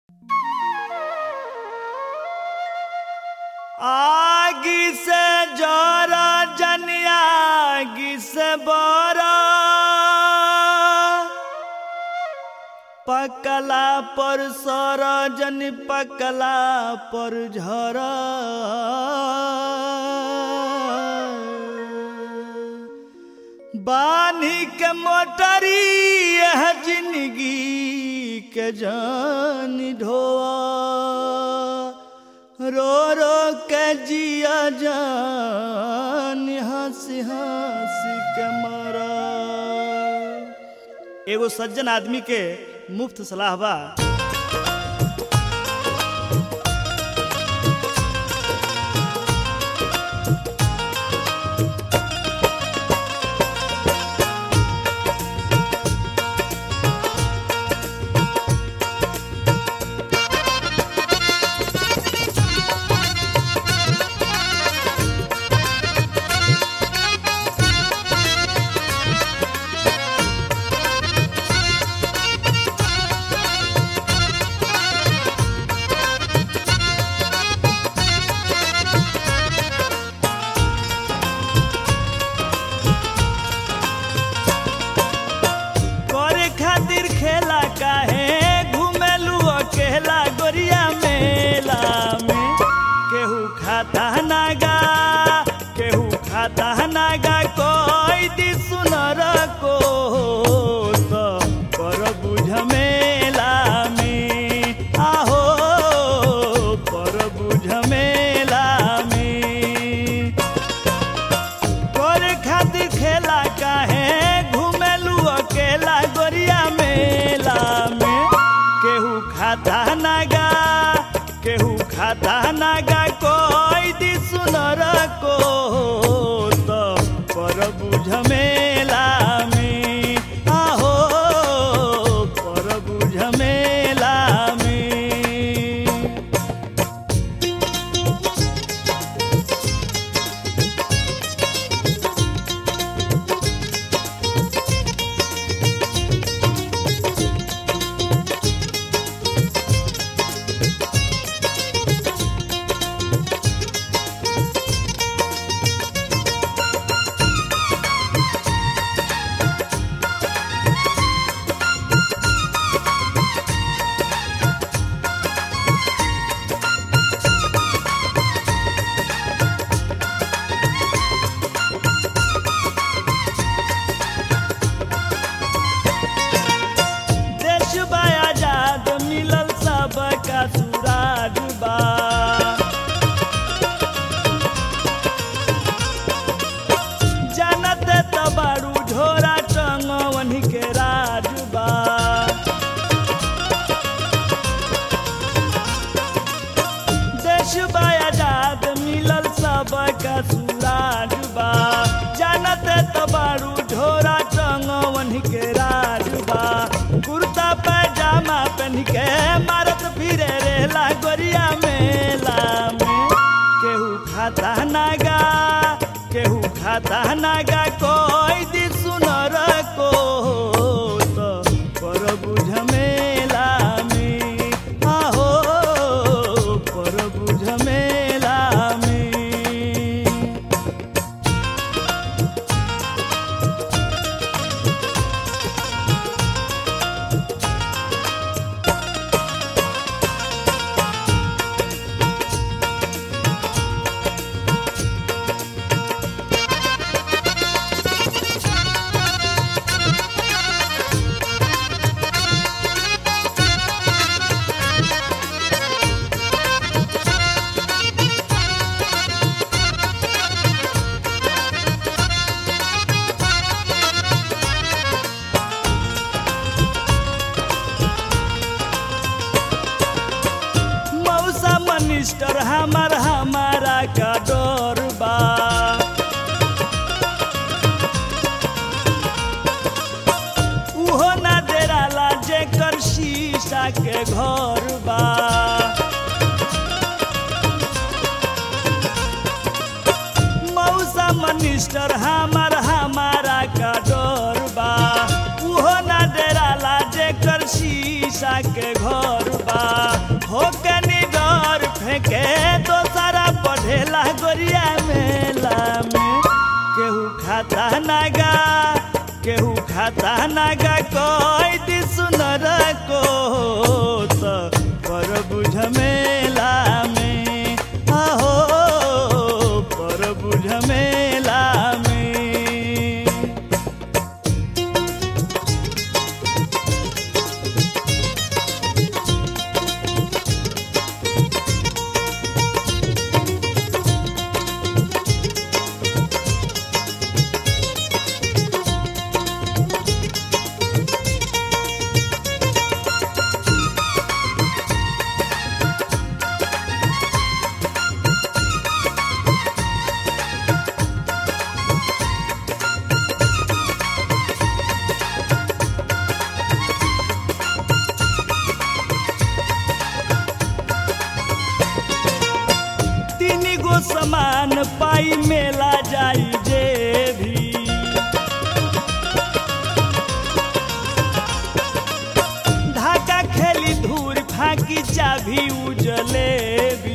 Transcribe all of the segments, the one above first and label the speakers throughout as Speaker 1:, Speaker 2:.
Speaker 1: आगी से जरा जनिया आगी से बरा पकला पर सर जन पकला पर झर बानी के मोटरी यह जिंदगी के जान ढोआ रो रो के जिया जान हंसी हंसी के मरा एगो सज्जन आदमी के मुफ्त सलाह बा करे खातिर खेला काहे घुमेलू अकेला गोरिया मेला में केहू खाता नागा केहू खाता नागा कोई दी सुनर को तो कर बुझ मेला में आहो पर बुझ मेला में करे खातिर खेला काहे घुमेलू अकेला गोरिया मेला में केहू खाता नागा केहू खाता नागा कोई दी सुनर को तो पर बुझ मेला में आहो पर बुझ मेला में देश बा आजाद मिलल सबका सुराज बा जानत तबारू झोरा टंगवन के राज बा देश बा आजाद मिलल सबका सुराज बा जानत तबारू झोरा टंगवन के राज बा कुर्ता पैजामा पहन के मारत फिरे रेला गोरिया मेला में केहू खाता नागा केहू खाता नागा कोई दी सुनर को तो पर बुझ मेला में आहो पर बुझ मेला में मौसा मनिस्टर हमार हमारा का डर बा उहो ना डेराला जेकर शीशा के घर बा मौसा मनिस्टर हमार हमारा का डर बा उहो ना डेराला जेकर शीशा के घर बा गोरिया मेला में केहू खाता नागा केहू खाता नागा कोई दी सुनर को तो पर बुझ मेला में आहो पर बुझ मेला में तीन गो समान पाई मेला जाई जे भी धाका खेली धूर फाकी चाभी उजले भी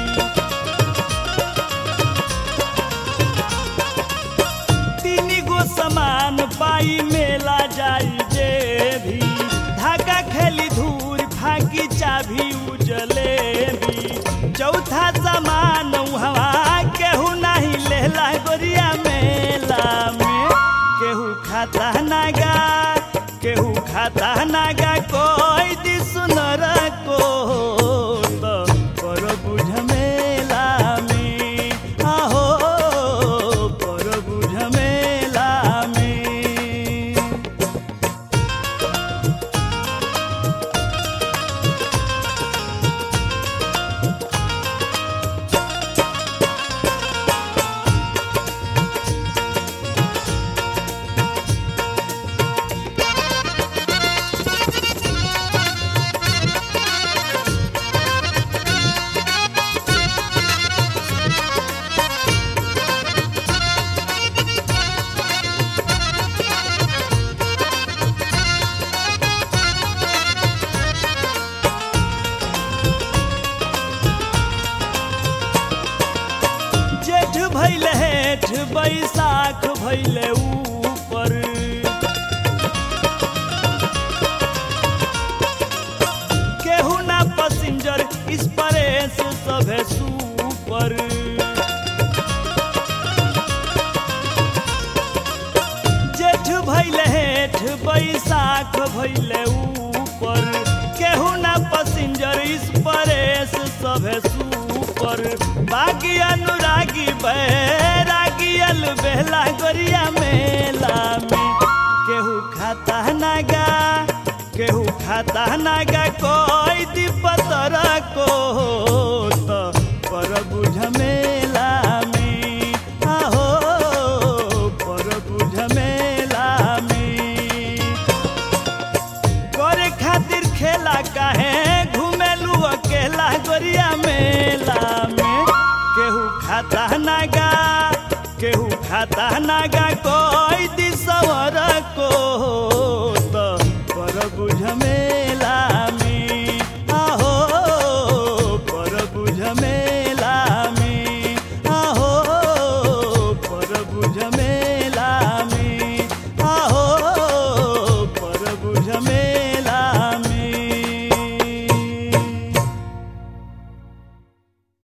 Speaker 1: तीन गो समान पाई मेला जाई जे भी धागा खेली धूर फाकी चाभी उजले भी चौथा समान हवा केहू नहीं लेला गोरिया मेला में केहू खाता नागा केहू खाता नागा कोई दी सुनर को तो पर बुझ मेला में आहो पर बुझ मेला में जेठ भैले हेठ बैसाख भैले ऊपर केहू ना पसिंजर इस परेश सभे सुपर जेठ भैले हेठ बैसाख भैले ऊपर केहू ना पसिंजर इस परेश सभे सुपर बागी अनुरागी बैरागी अल बेला गोरिया मेला में केहू खाता नागा केहू खाता नागा कोई दीपतर को तो पर बुझ मेला में आहो पर बुझ मेला में करे खातिर खेला काहे घुमेलू अकेला गोरिया मेला में केहू खाता नागा केहू खाता नागा कोई